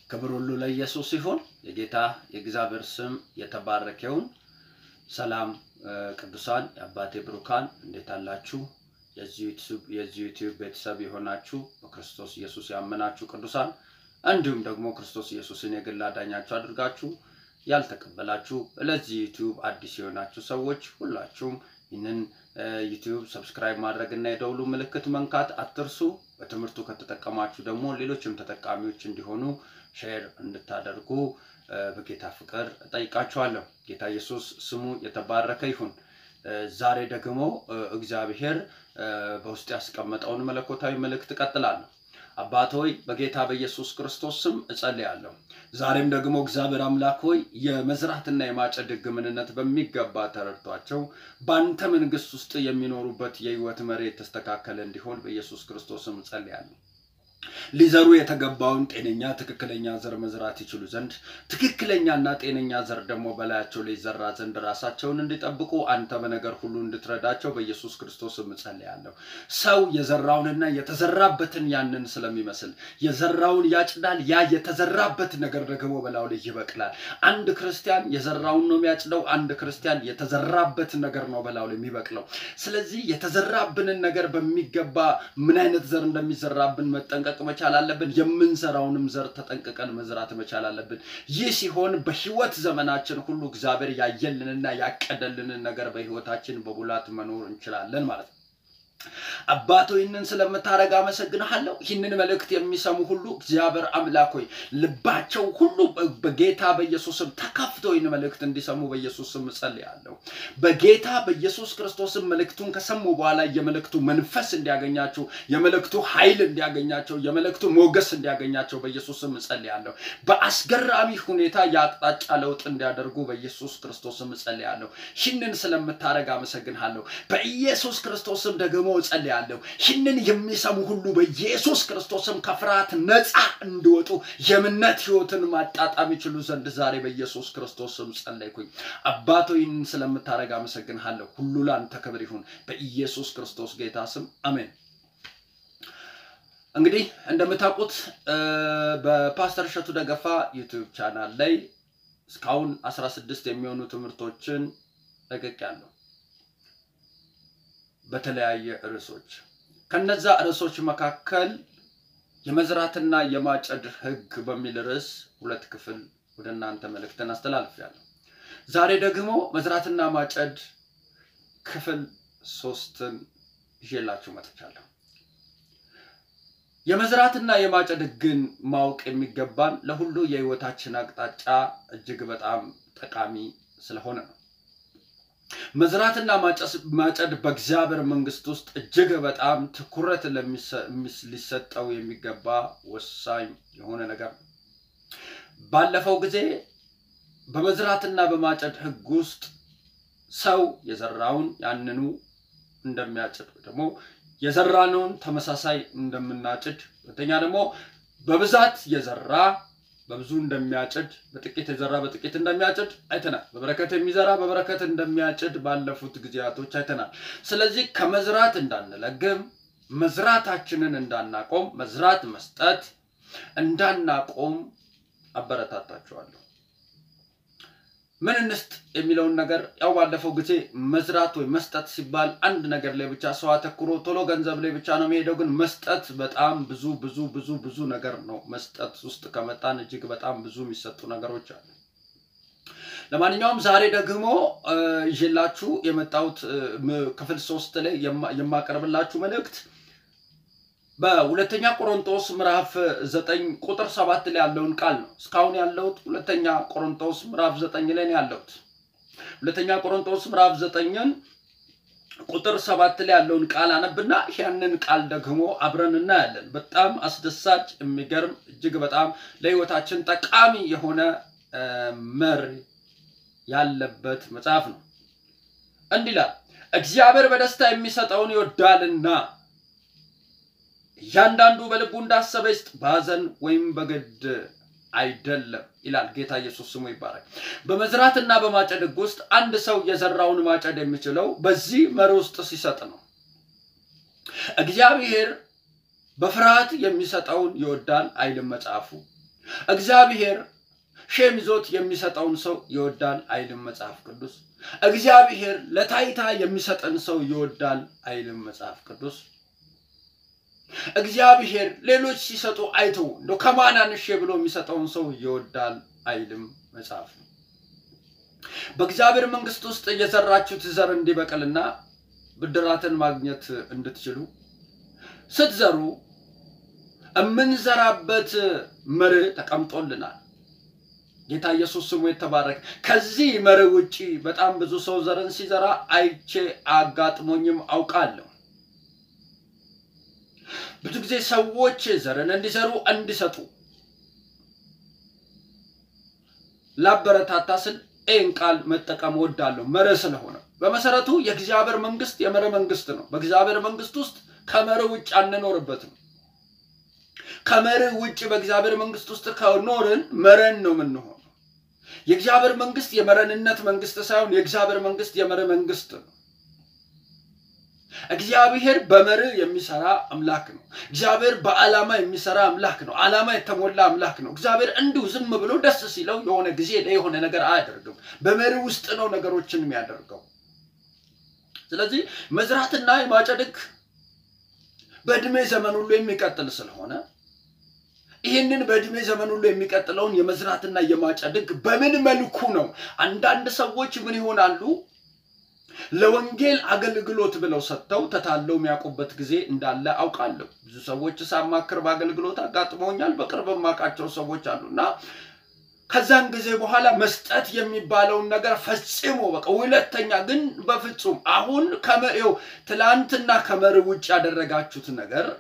ክብር ሁሉ ለኢየሱስ ይሁን። የጌታ የእግዚአብሔር ስም የተባረከ ይሁን። ሰላም ቅዱሳን፣ የአባቴ ብሩካን እንዴት አላችሁ? የዚህ ዩቲዩብ ቤተሰብ የሆናችሁ በክርስቶስ ኢየሱስ ያመናችሁ ቅዱሳን እንዲሁም ደግሞ ክርስቶስ ኢየሱስን የግል አዳኛችሁ አድርጋችሁ ያልተቀበላችሁ ለዚህ ዩቲዩብ አዲስ የሆናችሁ ሰዎች ሁላችሁም ይህንን ዩቲዩብ ሰብስክራይብ ማድረግ እና የደውሉ ምልክት መንካት አትርሱ። በትምህርቱ ከተጠቀማችሁ ደግሞ ሌሎችም ተጠቃሚዎች እንዲሆኑ ሼር እንድታደርጉ በጌታ ፍቅር እጠይቃችኋለሁ። ጌታ ኢየሱስ ስሙ የተባረከ ይሁን። ዛሬ ደግሞ እግዚአብሔር በውስጥ ያስቀመጠውን መለኮታዊ መልእክት እቀጥላለሁ። አባት ሆይ በጌታ በኢየሱስ ክርስቶስ ስም እጸልያለሁ። ዛሬም ደግሞ እግዚአብሔር አምላክ ሆይ የመዝራትና የማጨድ ሕግ ምንነት በሚገባ ተረድቷቸው በአንተ መንግሥት ውስጥ የሚኖሩበት የሕይወት መሪ የተስተካከለ እንዲሆን በኢየሱስ ክርስቶስ ስም እጸልያለሁ። ሊዘሩ የተገባውን ጤነኛ ትክክለኛ ዘር መዝራት ይችሉ ዘንድ ትክክለኛና ጤነኛ ዘር ደግሞ በላያቸው ላይ ይዘራ ዘንድ ራሳቸውን እንዲጠብቁ አንተ በነገር ሁሉ እንድትረዳቸው በኢየሱስ ክርስቶስ እጸልያለሁ። ሰው የዘራውንና የተዘራበትን ያንን ስለሚመስል የዘራውን ያጭዳል። ያ የተዘራበት ነገር ደግሞ በላዩ ላይ ይበቅላል። አንድ ክርስቲያን የዘራውን ነው የሚያጭደው። አንድ ክርስቲያን የተዘራበት ነገር ነው በላዩ ላይ የሚበቅለው። ስለዚህ የተዘራብንን ነገር በሚገባ ምን አይነት ዘር እንደሚዘራብን መጠንቀቅ መቻል አለብን። የምንዘራውንም ዘር ተጠንቅቀን መዝራት መቻል አለብን። ይህ ሲሆን በህይወት ዘመናችን ሁሉ እግዚአብሔር ያየልንና ያቀደልንን ነገር በህይወታችን በሙላት መኖር እንችላለን ማለት ነው። አባቶ ይህንን ስለምታደርግ አመሰግንሃለሁ። ይህንን መልእክት የሚሰሙ ሁሉ እግዚአብሔር አምላክ ሆይ ልባቸው ሁሉ በጌታ በኢየሱስም ተከፍቶ ይህን መልእክት እንዲሰሙ በኢየሱስም እጸልያለሁ። በጌታ በኢየሱስ ክርስቶስም መልእክቱን ከሰሙ በኋላ የመልእክቱ መንፈስ እንዲያገኛቸው፣ የመልእክቱ ኃይል እንዲያገኛቸው፣ የመልእክቱ ሞገስ እንዲያገኛቸው በኢየሱስም እጸልያለሁ። በአስገራሚ ሁኔታ የአቅጣጫ ለውጥ እንዲያደርጉ በኢየሱስ ክርስቶስም እጸልያለሁ። ይህንን ስለምታደርግ አመሰግንሃለሁ። በኢየሱስ ክርስቶስም ደግሞ እጸልያለሁ ይህንን የሚሰሙ ሁሉ በኢየሱስ ክርስቶስም ከፍርሃት ነፃ እንዲወጡ የእምነት ህይወትን ማጣጣም ይችሉ ዘንድ ዛሬ በኢየሱስ ክርስቶስም ጸለይኩኝ። አባቶ ይህንን ስለምታደርግ አመሰግንሃለሁ። ሁሉ ለአንተ ክብር ይሁን በኢየሱስ ክርስቶስ ጌታ ስም አሜን። እንግዲህ እንደምታውቁት በፓስተር እሸቱ ደገፋ ዩቲዩብ ቻናል ላይ እስካሁን 16 የሚሆኑ ትምህርቶችን ለቅቄያለሁ በተለያየ ርዕሶች ከነዛ ርዕሶች መካከል የመዝራትና የማጨድ ህግ በሚል ርዕስ ሁለት ክፍል ወደ እናንተ መልእክትን አስተላልፌያለሁ። ዛሬ ደግሞ መዝራትና ማጨድ ክፍል ሶስትን ይዤላችሁ መጥቻለሁ። የመዝራትና የማጨድ ህግን ማወቅ የሚገባን ለሁሉ የህይወታችን አቅጣጫ እጅግ በጣም ጠቃሚ ስለሆነ ነው። መዝራትና ማጨድ በእግዚአብሔር መንግስት ውስጥ እጅግ በጣም ትኩረት ሊሰጠው የሚገባ ወሳኝ የሆነ ነገር ነው። ባለፈው ጊዜ በመዝራትና በማጨድ ህግ ውስጥ ሰው የዘራውን ያንኑ እንደሚያጭድ ደግሞ የዘራነውን ተመሳሳይ እንደምናጭድ፣ ሁለተኛ ደግሞ በብዛት የዘራ በብዙ እንደሚያጭድ በጥቂት የዘራ በጥቂት እንደሚያጭድ አይተናል። በበረከት የሚዘራ በበረከት እንደሚያጭድ ባለፉት ጊዜያቶች አይተናል። ስለዚህ ከመዝራት እንዳንለግም፣ መዝራታችንን እንዳናቆም፣ መዝራት መስጠት እንዳናቆም አበረታታችኋለሁ። ምን እንስጥ የሚለውን ነገር ያው ባለፈው ጊዜ መዝራት ወይ መስጠት ሲባል አንድ ነገር ላይ ብቻ ሰው አተኩሮ ቶሎ ገንዘብ ላይ ብቻ ነው የሚሄደው። ግን መስጠት በጣም ብዙ ብዙ ብዙ ብዙ ነገር ነው። መስጠት ውስጥ ከመጣን እጅግ በጣም ብዙ የሚሰጡ ነገሮች አሉ። ለማንኛውም ዛሬ ደግሞ ይዤላችሁ የመጣሁት ክፍል ሶስት ላይ የማቀርብላችሁ መልእክት በሁለተኛ ቆሮንቶስ ምዕራፍ ዘጠኝ ቁጥር ሰባት ላይ ያለውን ቃል ነው። እስካሁን ያለሁት ሁለተኛ ቆሮንቶስ ምዕራፍ ዘጠኝ ላይ ነው ያለሁት። ሁለተኛ ቆሮንቶስ ምዕራፍ ዘጠኝን ቁጥር ሰባት ላይ ያለውን ቃል አነብና ያንን ቃል ደግሞ አብረን እናያለን። በጣም አስደሳች፣ የሚገርም እጅግ በጣም ለሕይወታችን ጠቃሚ የሆነ መር ያለበት መጽሐፍ ነው። እንዲህ ይላል፣ እግዚአብሔር በደስታ የሚሰጠውን ይወዳልና እያንዳንዱ በልቡ እንዳሰበ ይስጥ፣ በሐዘን ወይም በግድ አይደለም ይላል። ጌታ ኢየሱስ ስሙ ይባላል። በመዝራትና በማጨድ ሕግ ውስጥ አንድ ሰው የዘራውን ማጨድ የሚችለው በዚህ መር ውስጥ ሲሰጥ ነው። እግዚአብሔር በፍርሃት የሚሰጠውን ይወዳል አይልም መጽሐፉ። እግዚአብሔር ሼም ይዞት የሚሰጠውን ሰው ይወዳል አይልም መጽሐፍ ቅዱስ። እግዚአብሔር ለታይታ የሚሰጠን ሰው ይወዳል አይልም መጽሐፍ ቅዱስ። እግዚአብሔር ሌሎች ሲሰጡ አይቶ እንደ ከማናንሼ ብሎ የሚሰጠውን ሰው ይወዳል አይልም መጽሐፍ። በእግዚአብሔር መንግሥት ውስጥ የዘራችሁት ዘር እንዲበቅልና ብድራትን ማግኘት እንድትችሉ ስትዘሩ የምንዘራበት መርህ ተቀምጦልናል። ጌታ ኢየሱስ ስሙ የተባረከ። ከዚህ መርህ ውጪ በጣም ብዙ ሰው ዘርን ሲዘራ አይቼ አጋጥሞኝም አውቃለሁ። ብዙ ጊዜ ሰዎች ዘርን እንዲዘሩ እንዲሰጡ ላበረታታ ስል ይህን ቃል መጠቀም ወዳለሁ። መርህ ስለሆነ በመሰረቱ የእግዚአብሔር መንግስት የመርህ መንግስት ነው። በእግዚአብሔር መንግስት ውስጥ ከመርህ ውጭ አንኖርበትም። ከመርህ ውጭ በእግዚአብሔር መንግስት ውስጥ ከኖርን መረን ነው የምንሆነው። የእግዚአብሔር መንግስት የመረንነት መንግስት ሳይሆን የእግዚአብሔር መንግስት የመርህ መንግስት ነው። እግዚአብሔር በመርህ የሚሰራ አምላክ ነው። እግዚአብሔር በዓላማ የሚሰራ አምላክ ነው። ዓላማ የተሞላ አምላክ ነው። እግዚአብሔር እንዲሁ ዝም ብሎ ደስ ሲለው የሆነ ጊዜ ላይ የሆነ ነገር አያደርግም። በመርህ ውስጥ ነው ነገሮችን የሚያደርገው። ስለዚህ መዝራትና የማጨድ ሕግ በእድሜ ዘመን ሁሉ የሚቀጥል ስለሆነ ይህንን በእድሜ ዘመን ሁሉ የሚቀጥለውን የመዝራትና የማጨድ ሕግ በምን መልኩ ነው? አንዳንድ ሰዎች ምን ይሆናሉ? ለወንጌል አገልግሎት ብለው ሰጥተው ተታለው የሚያውቁበት ጊዜ እንዳለ አውቃለሁ። ብዙ ሰዎች ሳማክር በአገልግሎት አጋጥመውኛል። በቅርብ የማውቃቸው ሰዎች አሉና ከዛን ጊዜ በኋላ መስጠት የሚባለውን ነገር ፈጽሞ በቃ ሁለተኛ ግን በፍጹም አሁን ከመው ትላንትና ከመርህ ውጭ ያደረጋችሁት ነገር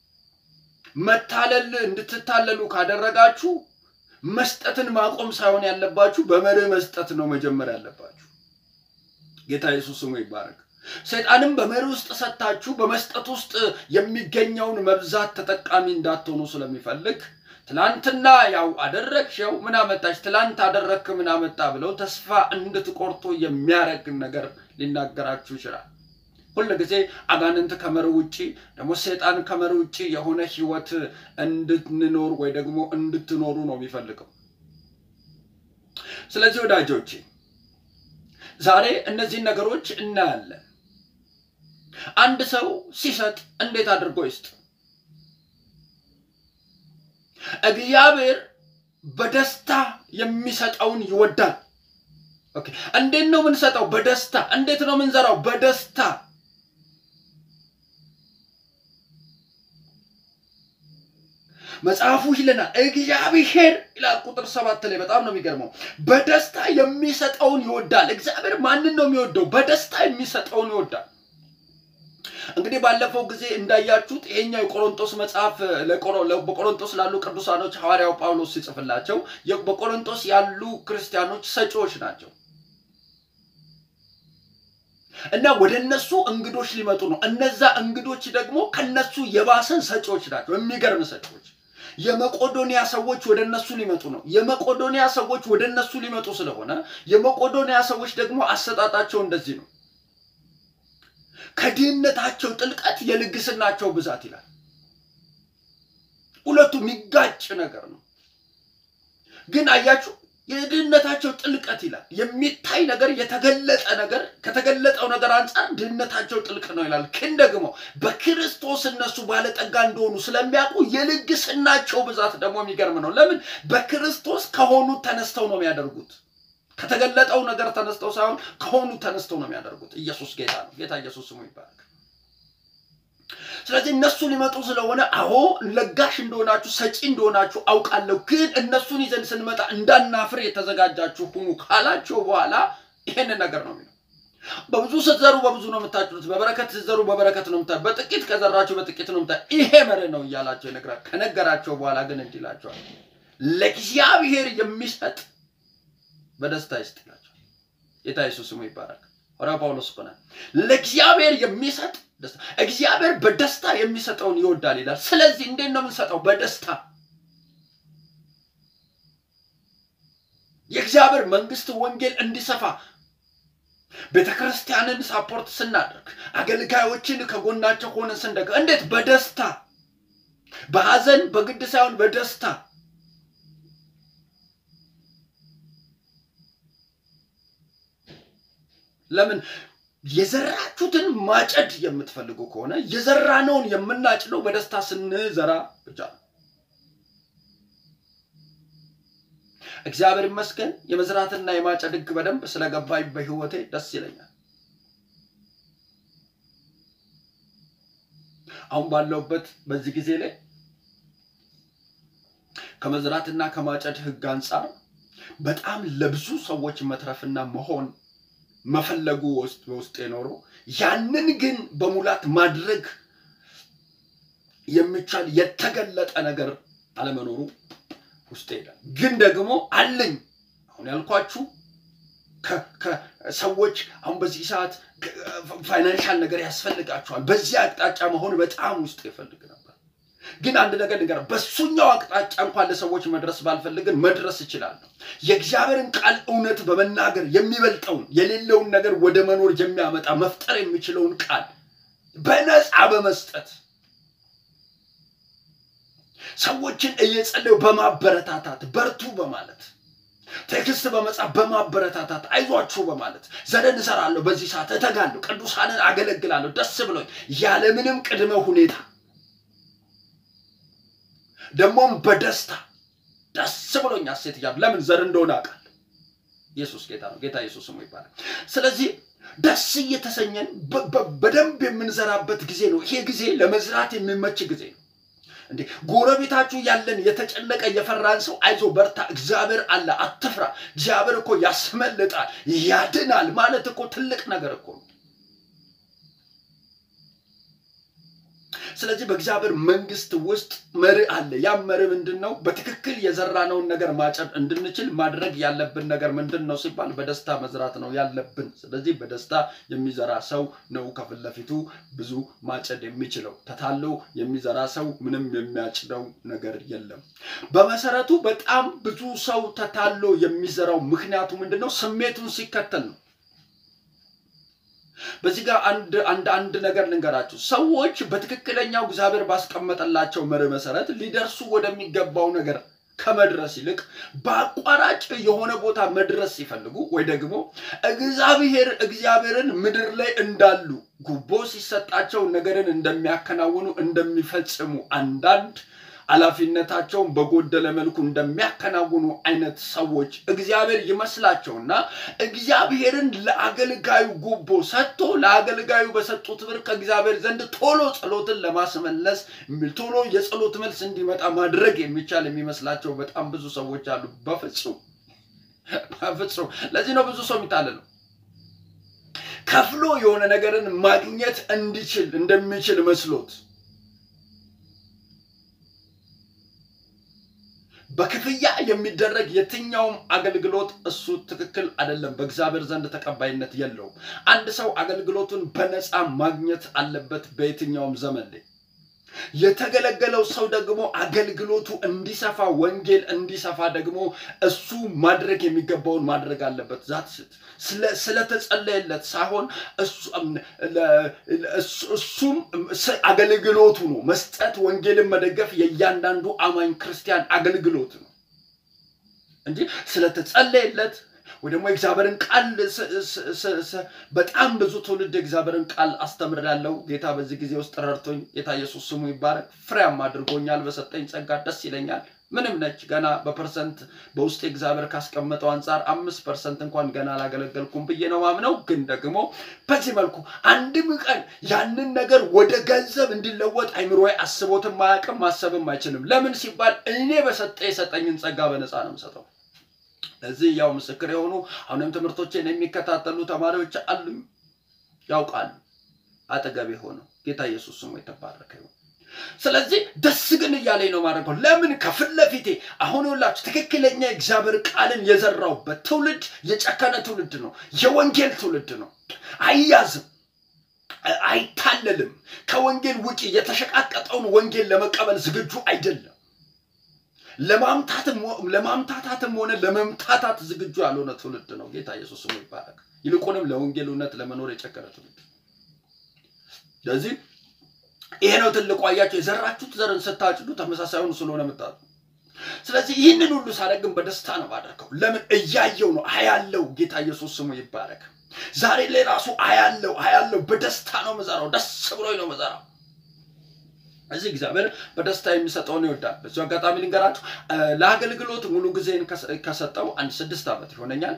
መታለል እንድትታለሉ ካደረጋችሁ መስጠትን ማቆም ሳይሆን ያለባችሁ በመርህ መስጠት ነው መጀመር ያለባችሁ። ጌታ ኢየሱስ ስሙ ይባረክ። ሰይጣንም በመርህ ውስጥ ሰጥታችሁ በመስጠት ውስጥ የሚገኘውን መብዛት ተጠቃሚ እንዳትሆኑ ስለሚፈልግ ትላንትና ያው አደረግሽው ምን አመጣሽ፣ ትላንት አደረግክ ምን አመጣ ብለው ተስፋ እንድትቆርጡ የሚያደርግ ነገር ሊናገራችሁ ይችላል። ሁል ጊዜ አጋንንት ከመርህ ውጭ ደግሞ ሰይጣን ከመርህ ውጭ የሆነ ህይወት እንድንኖር ወይ ደግሞ እንድትኖሩ ነው የሚፈልገው። ስለዚህ ወዳጆቼ ዛሬ እነዚህን ነገሮች እናያለን። አንድ ሰው ሲሰጥ እንዴት አድርጎ ይስጥ? እግዚአብሔር በደስታ የሚሰጠውን ይወዳል። ኦኬ፣ እንዴት ነው የምንሰጠው? በደስታ። እንዴት ነው የምንዘራው? በደስታ። መጽሐፉ ይለናል እግዚአብሔር ይላል ቁጥር ሰባት ላይ በጣም ነው የሚገርመው። በደስታ የሚሰጠውን ይወዳል። እግዚአብሔር ማንን ነው የሚወደው? በደስታ የሚሰጠውን ይወዳል። እንግዲህ ባለፈው ጊዜ እንዳያችሁት ይሄኛው የቆሮንቶስ መጽሐፍ በቆሮንቶስ ላሉ ቅዱሳኖች ሐዋርያው ጳውሎስ ሲጽፍላቸው በቆሮንቶስ ያሉ ክርስቲያኖች ሰጪዎች ናቸው እና ወደ እነሱ እንግዶች ሊመጡ ነው። እነዛ እንግዶች ደግሞ ከነሱ የባሰን ሰጪዎች ናቸው። የሚገርም ሰጪዎች። የመቆዶንያ ሰዎች ወደ እነሱ ሊመጡ ነው። የመቆዶንያ ሰዎች ወደ እነሱ ሊመጡ ስለሆነ የመቆዶንያ ሰዎች ደግሞ አሰጣጣቸው እንደዚህ ነው ከድህነታቸው ጥልቀት የልግስናቸው ብዛት ይላል። ሁለቱ የሚጋጭ ነገር ነው። ግን አያችሁ የድህነታቸው ጥልቀት ይላል። የሚታይ ነገር የተገለጠ ነገር ከተገለጠው ነገር አንጻር ድህነታቸው ጥልቅ ነው ይላል። ግን ደግሞ በክርስቶስ እነሱ ባለጠጋ እንደሆኑ ስለሚያውቁ የልግስናቸው ብዛት ደግሞ የሚገርም ነው። ለምን? በክርስቶስ ከሆኑት ተነስተው ነው የሚያደርጉት ከተገለጠው ነገር ተነስተው ሳይሆን ከሆኑ ተነስተው ነው የሚያደርጉት። ኢየሱስ ጌታ ነው። ጌታ ኢየሱስ ስሙ ይባረክ። ስለዚህ እነሱ ሊመጡ ስለሆነ አዎ ለጋሽ እንደሆናችሁ ሰጪ እንደሆናችሁ አውቃለሁ፣ ግን እነሱን ይዘን ስንመጣ እንዳናፍር የተዘጋጃችሁ ሁኑ ካላቸው በኋላ ይሄንን ነገር ነው የሚለው። በብዙ ስትዘሩ በብዙ ነው የምታጭዱት፣ በበረከት ስትዘሩ በበረከት ነው የምታ በጥቂት ከዘራችሁ በጥቂት ነው የምታ ይሄ መርህ ነው እያላቸው ይነግራል። ከነገራቸው በኋላ ግን እንዲህ ይላቸዋል ለእግዚአብሔር የሚሰጥ በደስታ ይስጥላቸው። ጌታ ኢየሱስ ስሙ ይባረክ። ሐዋርያው ጳውሎስ እኮ ነው ለእግዚአብሔር የሚሰጥ ደስታ፣ እግዚአብሔር በደስታ የሚሰጠውን ይወዳል ይላል። ስለዚህ እንዴት ነው የምንሰጠው? በደስታ የእግዚአብሔር መንግስት ወንጌል እንዲሰፋ ቤተ ክርስቲያንን ሳፖርት ስናደርግ አገልጋዮችን ከጎናቸው ሆነን ስንደግ እንዴት? በደስታ በሐዘን በግድ ሳይሆን በደስታ ለምን የዘራችሁትን ማጨድ የምትፈልጉ ከሆነ የዘራነውን የምናጭደው በደስታ ስንዘራ ብቻ ነው። እግዚአብሔር ይመስገን የመዝራትና የማጨድ ሕግ በደንብ ስለገባኝ በህይወቴ ደስ ይለኛል። አሁን ባለውበት በዚህ ጊዜ ላይ ከመዝራትና ከማጨድ ሕግ አንጻር በጣም ለብዙ ሰዎች መትረፍና መሆን መፈለጉ ውስጥ በውስጥ የኖሮ ያንን ግን በሙላት ማድረግ የሚቻል የተገለጠ ነገር አለመኖሩ ውስጥ ይሄዳል። ግን ደግሞ አለኝ አሁን ያልኳችሁ ሰዎች አሁን በዚህ ሰዓት ፋይናንሻል ነገር ያስፈልጋቸዋል። በዚህ አቅጣጫ መሆን በጣም ውስጥ ይፈልግ ነበር። ግን አንድ ነገር ንገር፣ በሱኛው አቅጣጫ እንኳን ለሰዎች መድረስ ባልፈልግን መድረስ እችላለሁ። የእግዚአብሔርን ቃል እውነት በመናገር የሚበልጠውን የሌለውን ነገር ወደ መኖር የሚያመጣ መፍጠር የሚችለውን ቃል በነፃ በመስጠት ሰዎችን እየጸለዩ በማበረታታት በርቱ በማለት ቴክስት በመጻፍ በማበረታታት አይዟችሁ በማለት ዘደን እሰራለሁ፣ በዚህ ሰዓት እተጋለሁ፣ ቅዱሳንን አገለግላለሁ፣ ደስ ብሎኝ ያለምንም ቅድመ ሁኔታ ደግሞም በደስታ ደስ ብሎኝ ሐሴት እያሉ ለምን ዘር እንደሆነ አውቃለሁ። ኢየሱስ ጌታ ነው። ጌታ ኢየሱስ ስሙ ይባላል። ስለዚህ ደስ እየተሰኘን በደንብ የምንዘራበት ጊዜ ነው። ይሄ ጊዜ ለመዝራት የሚመች ጊዜ ነው። እንዴ ጎረቤታችሁ ያለን የተጨነቀ የፈራን ሰው አይዞ በርታ፣ እግዚአብሔር አለ፣ አትፍራ፣ እግዚአብሔር እኮ ያስመልጣል፣ ያድናል ማለት እኮ ትልቅ ነገር እኮ ነው። ስለዚህ በእግዚአብሔር መንግስት ውስጥ መርህ አለ። ያም መርህ ምንድን ነው? በትክክል የዘራነውን ነገር ማጨድ እንድንችል ማድረግ ያለብን ነገር ምንድን ነው ሲባል በደስታ መዝራት ነው ያለብን። ስለዚህ በደስታ የሚዘራ ሰው ነው ከፊት ለፊቱ ብዙ ማጨድ የሚችለው። ተታሎ የሚዘራ ሰው ምንም የሚያጭደው ነገር የለም። በመሰረቱ በጣም ብዙ ሰው ተታሎ የሚዘራው ምክንያቱ ምንድን ነው? ስሜቱን ሲከተል ነው። በዚህ ጋር አንድ አንድ አንድ ነገር ልንገራችሁ። ሰዎች በትክክለኛው እግዚአብሔር ባስቀመጠላቸው መርህ መሰረት ሊደርሱ ወደሚገባው ነገር ከመድረስ ይልቅ በአቋራጭ የሆነ ቦታ መድረስ ሲፈልጉ ወይ ደግሞ እግዚአብሔር እግዚአብሔርን ምድር ላይ እንዳሉ ጉቦ ሲሰጣቸው ነገርን እንደሚያከናውኑ እንደሚፈጽሙ አንዳንድ ኃላፊነታቸውን በጎደለ መልኩ እንደሚያከናውኑ አይነት ሰዎች እግዚአብሔር ይመስላቸውና እግዚአብሔርን ለአገልጋዩ ጉቦ ሰጥቶ ለአገልጋዩ በሰጡት ብር ከእግዚአብሔር ዘንድ ቶሎ ጸሎትን ለማስመለስ ቶሎ የጸሎት መልስ እንዲመጣ ማድረግ የሚቻል የሚመስላቸው በጣም ብዙ ሰዎች አሉ። በፍጹም በፍጹም። ለዚህ ነው ብዙ ሰው የሚታለለው ከፍሎ የሆነ ነገርን ማግኘት እንዲችል እንደሚችል መስሎት በክፍያ የሚደረግ የትኛውም አገልግሎት እሱ ትክክል አይደለም፣ በእግዚአብሔር ዘንድ ተቀባይነት የለውም። አንድ ሰው አገልግሎቱን በነፃ ማግኘት አለበት በየትኛውም ዘመን ላይ። የተገለገለው ሰው ደግሞ አገልግሎቱ እንዲሰፋ ወንጌል እንዲሰፋ ደግሞ እሱ ማድረግ የሚገባውን ማድረግ አለበት። ዛት ስለተጸለየለት ሳይሆን እሱም አገልግሎቱ ነው። መስጠት፣ ወንጌልን መደገፍ የእያንዳንዱ አማኝ ክርስቲያን አገልግሎት ነው እንጂ ስለተጸለየለት ወይ ደግሞ የእግዚአብሔርን ቃል በጣም ብዙ ትውልድ የእግዚአብሔርን ቃል አስተምራለሁ። ጌታ በዚህ ጊዜ ውስጥ ረድቶኝ ጌታ ኢየሱስ ስሙ ይባረክ። ፍሬያም አድርጎኛል። በሰጠኝ ጸጋ ደስ ይለኛል። ምንም ነች ገና በፐርሰንት በውስጥ እግዚአብሔር ካስቀመጠው አንጻር አምስት ፐርሰንት እንኳን ገና አላገለገልኩም ብዬ ነው ማምነው። ግን ደግሞ በዚህ መልኩ አንድም ቀን ያንን ነገር ወደ ገንዘብ እንዲለወጥ አይምሮዬ አስቦትም አያውቅም፣ ማሰብም አይችልም። ለምን ሲባል እኔ በሰጠ የሰጠኝን ጸጋ በነፃ ነው የምሰጠው። ለዚህ ያው ምስክር የሆኑ አሁንም ትምህርቶችን የሚከታተሉ ተማሪዎች አሉኝ፣ ያውቃሉ። አጠገቤ ሆነው ጌታ ኢየሱስ ስሙ የተባረከ ይሁን። ስለዚህ ደስ ግን እያለኝ ነው ማድረገው። ለምን ከፊት ለፊቴ አሁን ሁላችሁ ትክክለኛ የእግዚአብሔር ቃልን የዘራውበት ትውልድ የጨከነ ትውልድ ነው። የወንጌል ትውልድ ነው። አይያዝም፣ አይታለልም። ከወንጌል ውጪ የተሸቃቀጠውን ወንጌል ለመቀበል ዝግጁ አይደለም። ለማምታታትም ሆነ ለመምታታት ዝግጁ ያልሆነ ትውልድ ነው። ጌታ ኢየሱስ ስሙ ይባረክ። ይልቁንም ለወንጌል እውነት ለመኖር የጨከነ ትውልድ። ስለዚህ ይሄ ነው ትልቁ። አያቸው የዘራችሁት ዘርን ስታጭዱ ተመሳሳዩን ስለሆነ የምታጡ። ስለዚህ ይህንን ሁሉ ሳደርግም በደስታ ነው ባደርገው። ለምን እያየው ነው አያለው። ጌታ ኢየሱስ ስሙ ይባረክ። ዛሬ ላይ ራሱ አያለው አያለው በደስታ ነው መዘራው። ደስ ብሎኝ ነው መዘራው። እዚህ እግዚአብሔር በደስታ የሚሰጠውን ይወዳል። በዚሁ አጋጣሚ ልንገራችሁ፣ ለአገልግሎት ሙሉ ጊዜን ከሰጠው አንድ ስድስት ዓመት ይሆነኛል።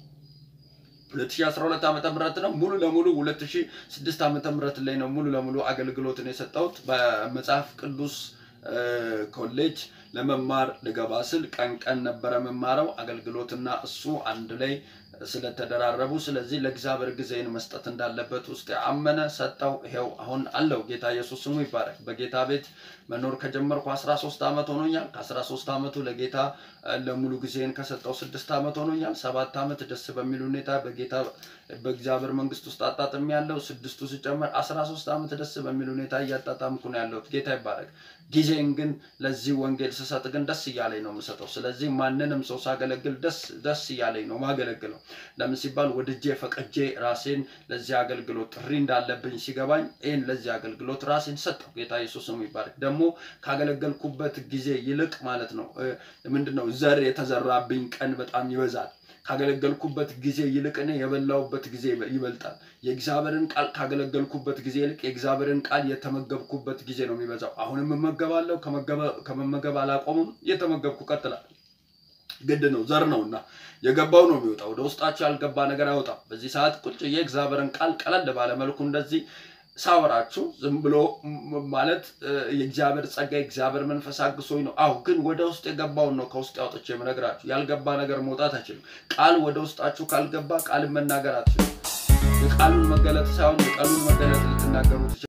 2012 ዓመተ ምህረት ነው ሙሉ ለሙሉ 2006 ዓመተ ምህረት ላይ ነው ሙሉ ለሙሉ አገልግሎትን የሰጠሁት በመጽሐፍ ቅዱስ ኮሌጅ ለመማር ልገባ ስል ቀን ቀን ነበረ የምማረው። አገልግሎትና እሱ አንድ ላይ ስለተደራረቡ፣ ስለዚህ ለእግዚአብሔር ጊዜን መስጠት እንዳለበት ውስጥ አመነ፣ ሰጠው። ይሄው አሁን አለው። ጌታ ኢየሱስ ስሙ ይባረክ። በጌታ ቤት መኖር ከጀመርኩ 13 ዓመት ሆኖኛል። ከ13 ዓመቱ ለጌታ ለሙሉ ጊዜን ከሰጠው ስድስት ዓመት ሆኖኛል። ሰባት ዓመት ደስ በሚል ሁኔታ በጌታ በእግዚአብሔር መንግስት ውስጥ አጣጥም ያለው ስድስቱ ሲጨመር 13 ዓመት ደስ በሚል ሁኔታ እያጣጣምኩ ነው ያለሁት። ጌታ ይባረክ። ጊዜን ግን ለዚህ ወንጌል ስሰጥ ግን ደስ እያለኝ ነው የምሰጠው። ስለዚህ ማንንም ሰው ሳገለግል ደስ ደስ እያለኝ ነው ማገለግለው። ለምን ሲባል ወድጄ ፈቅጄ ራሴን ለዚህ አገልግሎት ጥሪ እንዳለብኝ ሲገባኝ ይህን ለዚህ አገልግሎት ራሴን ሰጠው። ጌታ ኢየሱስ ስሙ ይባረክ። ደግሞ ካገለገልኩበት ጊዜ ይልቅ ማለት ነው ምንድን ነው ዘር የተዘራብኝ ቀን በጣም ይበዛል። ካገለገልኩበት ጊዜ ይልቅ እኔ የበላሁበት ጊዜ ይበልጣል። የእግዚአብሔርን ቃል ካገለገልኩበት ጊዜ ይልቅ የእግዚአብሔርን ቃል የተመገብኩበት ጊዜ ነው የሚበዛው። አሁንም እመገባለሁ፣ ከመመገብ አላቆምም፣ እየተመገብኩ እቀጥላለሁ። ግድ ነው፣ ዘር ነው እና የገባው ነው የሚወጣው። ወደ ውስጣቸው ያልገባ ነገር አይወጣም። በዚህ ሰዓት ቁጭ የእግዚአብሔርን ቃል ቀለል ባለ መልኩ እንደዚህ ሳወራችሁ ዝም ብሎ ማለት የእግዚአብሔር ጸጋ የእግዚአብሔር መንፈስ አግሶኝ ነው። አሁ ግን ወደ ውስጥ የገባውን ነው ከውስጥ ያውጥቼ የምነግራችሁ። ያልገባ ነገር መውጣት አይችልም። ቃል ወደ ውስጣችሁ ካልገባ ቃልን መናገር አትችሉም። የቃሉን መገለጥ ሳይሆን የቃሉን መገለጥ ልትናገሩ